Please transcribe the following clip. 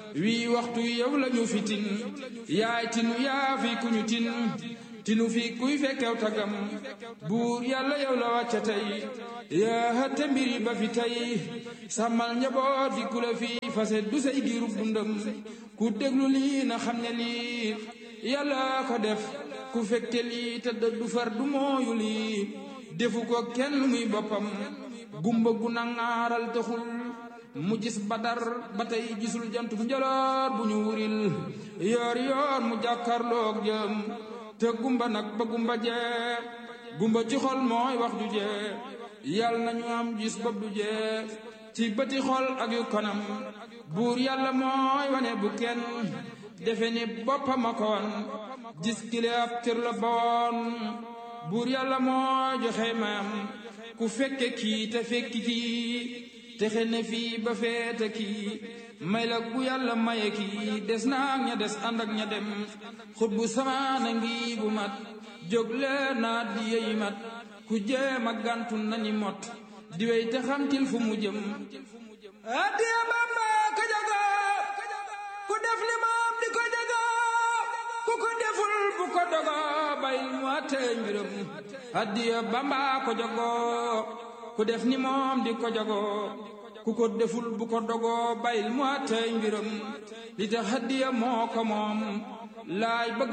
wii waxtu yow lañu fi tin yaay tinu yaa fi ku ñu tin tinu fi kuy fekkew tagam buur yàlla yow la wàcca tey yaa hëtte mbiri ba fi tey sàmmal njaboot di ku la fi fase du say giirub dundam ku déglu lii na xam ne lii yàlla ko def ku fekke lii te du far du mooyu lii defu ko kenn muy boppam gumba gu nangaaral taxul mu gis badar ba tey gisul jantum njoloor bu ñu wuril yoor yoor mu jàkkarloog jëm te gumba nag ba gumba jee gumba ci xol mooy wax ju jee yàlla nañu am gis bopp du jee ci bëti xol ak yu kanam buur yàlla mooy wane bu kenn defe ni boppam a koon gis kile ab cër la boon buur yàlla mooy joxe mayam ku fekke kii te fekki kii texe ne fii ba feete kii may la ku yàlla maye kii des naag ña des ànd ak ña dem xut bu samaana ngi bu mat jóg leen naa di yeyi mat ku jéem a gàntu nañi mot di wey te xamtil fu mu jëm addiya Bamba ko jago ku def li moom di ko jago ku ko deful bu ko dogo bayil mu àttee mbiram addiya Bamba ko jago ku def ni moom di ko jago ku ko deful bu ko dogoo bayil mu àttee mbiram li tax addiya moo ko moom laay bëgg